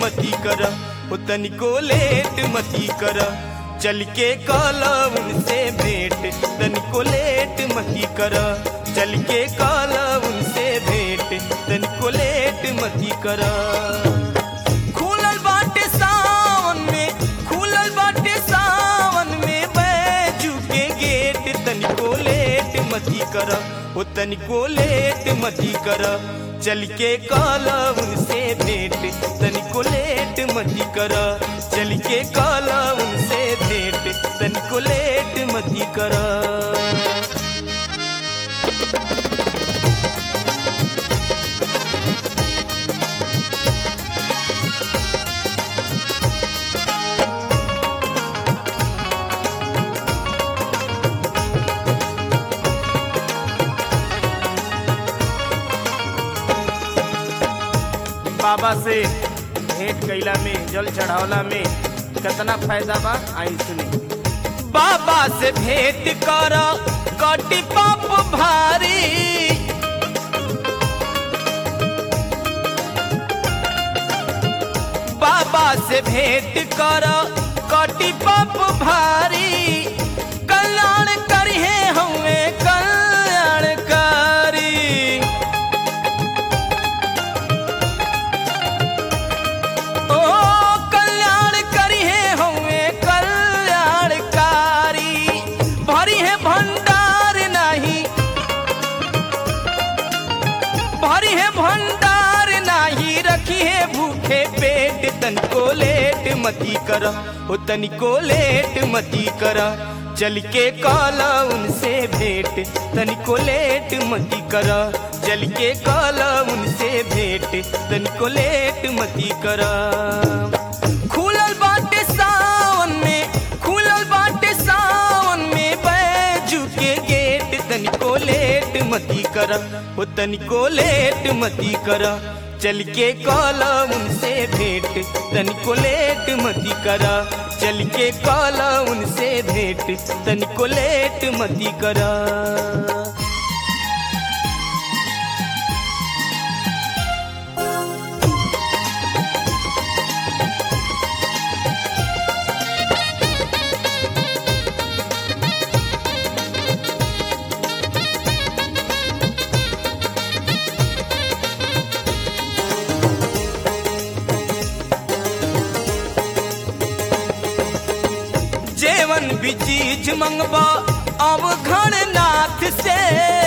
मती कर हो तनिको लेट मती कर चल के काला उनसे भेंट तनिको लेट मती कर चल के काला उनसे भेंट तनिको लेट मती कर खुलल बाटे सावन में खुलल बाटे सावन में बैजू के गेट तनिको लेट मती कर ओ तनिको लेट मती कर चल के काला उनसे भेंट तनिको लेट मती कर चल के काला उनसे भेंट तनिको लेट मती कर बाबा से भेंट कैला में जल चढ़ावला में कितना फायदा बा आई सुनी बाबा से भेंट कर कटी पाप भारी बाबा से भेंट कर कटी पाप भारी कल्याण करिहे हमें कल्याणकारी ओ कल्याण करी है हमें कल्याणकारी भरी है भंडार नहीं भरी है भंडार नहीं रखी है भूखे पेट तनिको लेट मती कर ओ तनिको लेट मती कर चल के काला उनसे भेंट तनिको लेट मती कर चल के काला उनसे भेंट तनिको लेट मती कर खुलल बाटे सावन में खुलल बाटे सावन में बैजू के गेट तनिको लेट मती कर ओ तनिको लेट मती कर चल के काला उनसे भेंट तनिको लेट मती कर चल के काला उनसे भेंट तनिको लेट मती कर जेवन भी चीज मंगबा अब घरनाथ से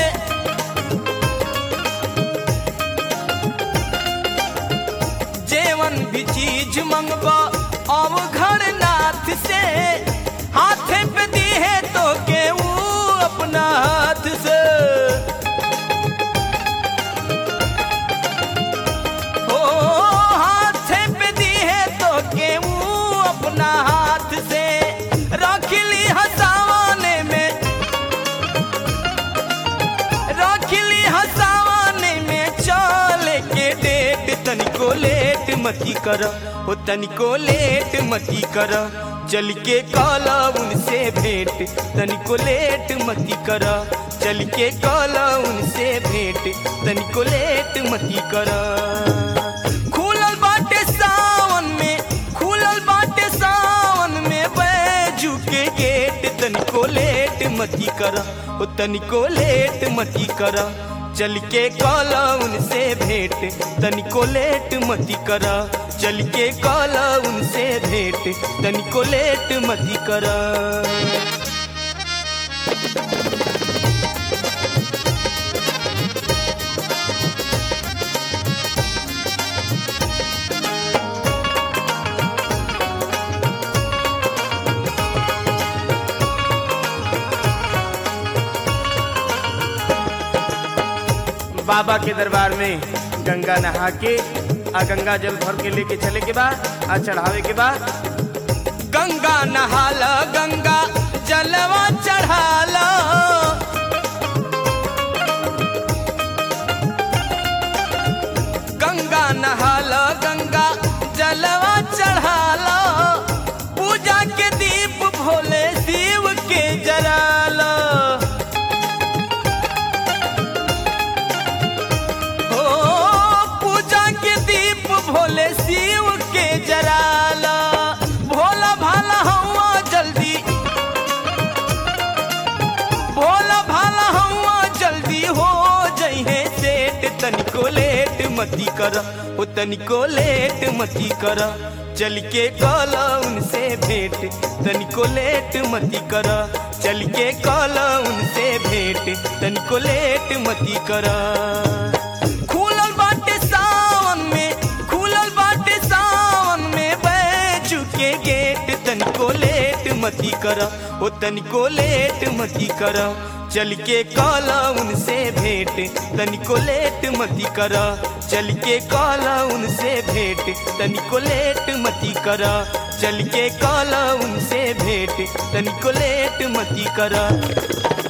जेवन भी चीज मंगबा अब घरनाथ से हाथे पे दी है तो के वो अपना हाथ से ओ हाथे पे दी है तो के वो अपना हाथ से रख ली हसावाने में रख ली हसावाने में चल के डेट तनिको लेट मती कर हो तनिको लेट मती कर चल के काला उनसे भेंट तनिको लेट मती कर चल के काला उनसे भेंट तनिको लेट मती कर खुलल बाटे सावन में खुलल बाटे सावन में बैजू के गेट तनिको लेट मती कर ओ तनिको लेट मती कर चल के काला उनसे भेंट तनिको लेट मती कर चल के काला उनसे भेंट तनिको लेट मती कर बाबा के दरबार में गंगा नहा के आ गंगा जल भर के लेके चले के बाद आ चढ़ावे के बाद गंगा नहाला गंगा जलवा चढ़ाला गंगा नहाला गंगा जलवा चढ़ाला पूजा के दीप भोले शिव के जराला हो पूजा के दीप भोले शिव के मती कर ओ तनिको लेट मती कर चल के कला उनसे भेंट तनिको लेट मती कर चल के कला उनसे भेंट तनिको लेट मती कर खुलल बाटे सावन में खुलल बाटे सावन में बैचू के गेट तनिको लेट मती कर ओ तनिको लेट मती कर चल के काला उनसे भेंट तनिको लेट मती कर चल के काला उनसे भेंट तनिको लेट मती कर चल के काला उनसे भेंट तनिको लेट मती कर